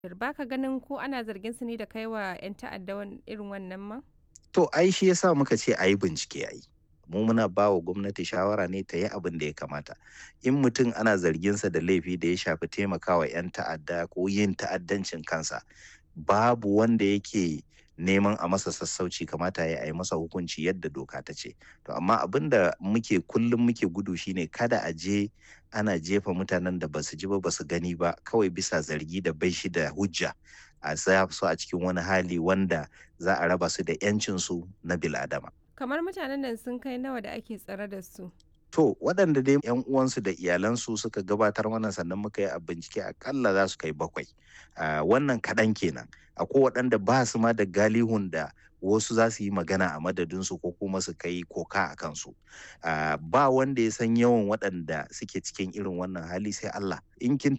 Ba ka ganin ko ana zargin su ne da kai wa 'yan ta'adda wan irin wannan ma? To ai shi yasa muka ce a yi bincike ai. Mu muna ba wa gwamnati shawara ne ta yi abin da ya kamata. In mutum ana zarginsa da laifi da ya shafi taimakawa 'yan ta'adda ko yin ta'addancin kansa, babu wanda yake neman a masa sassauci kamata ya yi a yi masa hukunci yadda doka ta ce. To amma abin da muke kullum muke gudu shine kada a je ana jefa mutanen da basu ji ba basu gani ba kawai bisa zargi da bai shi da hujja a sa su a cikin wani hali wanda za a raba su da 'yancinsu na bil'adama. Kamar mutanen nan sun kai nawa da ake tsare da su? To waɗanda dai 'yan uwansu da iyalansu suka gabatar mana sannan muka yi a bincike akalla za su kai bakwai. Ah, wannan kaɗan kenan. Akwai waɗanda ba su ma da galihun da wasu za su yi magana a madadinsu ko kuma su kai koka a kansu. Ah, ba wanda ya san yawan waɗanda suke cikin irin wannan hali sai Allah. In kin